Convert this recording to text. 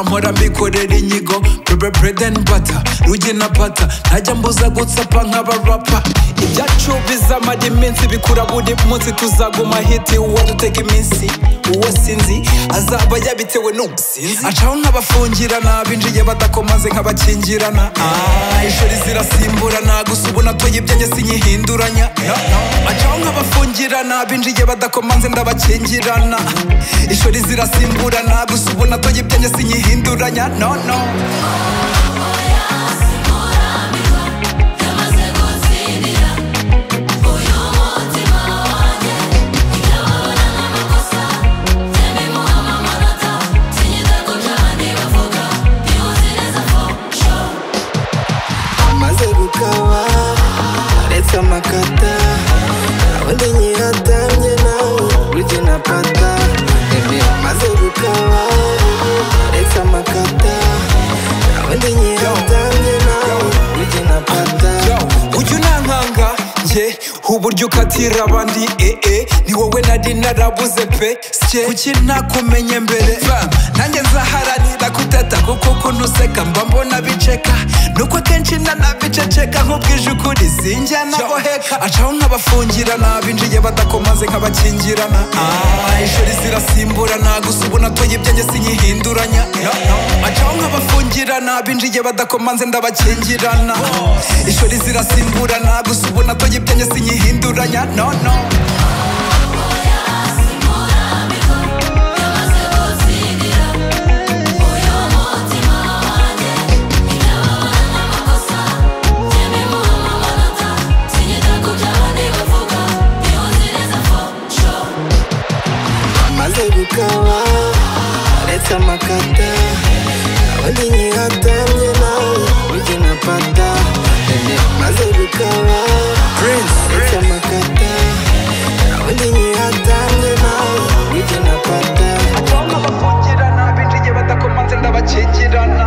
nkora mbikorera inyigo bebe burede bata ruge na pata ntajya mbuza gutsapa nk'abarapa ibyacu bizamara iminsi bikura buri munsi tuzaguma hiti uwo duteka iminsi uwo sinzi azaba yabitewe n'ubusinzi acaho nk'abafungirana binjiye badakomaze nk'abakingirana Ah, ishuri zirasimburana gusa ubu natoye ibyanjye sinyihinduranya No, no. acaho nk'abafungirana binjiye badakomanze ndabakingirana ishuri zirasimburana gusa ubu natoye ibyanjye sinyihinduranya no no maze gukaba uretse amakata undi nyihatamye nawe urye na pata Ebe maze gukaba uretse amakata undi nyihatamye nawe urye na pata Yo, ujya unankanga nge uburyo ukatira abandi ee ni wowe nari narabuze pe sye kuki nakumenye mbere Fam, nanjye nzaharanira kutata kuko ukuntu useka mba mbona biceka nuko akenshi nanabiceceka nk'ubwije ukuri sinjya naboheka acaho nk'abafungirana binjiye badakomaze nk'abakingirana Ah, ishuri zirasimburana gusa ubu natoye ibyanjye sinyihinduranya No, no. acaho nk'abafungirana binjiye badakomanze ndabakingirana ishuri zirasimburana gusa ubu natoye ibyanjye sinyihinduranya no no maze gukaba uretse amakata undi nyihatamye nawe urye na pata Ebe maze gukaba uretse amakata undi nyihatamye nawe urye na pata acaho nk'abafungirana binjiye badakomanze ndabakingirana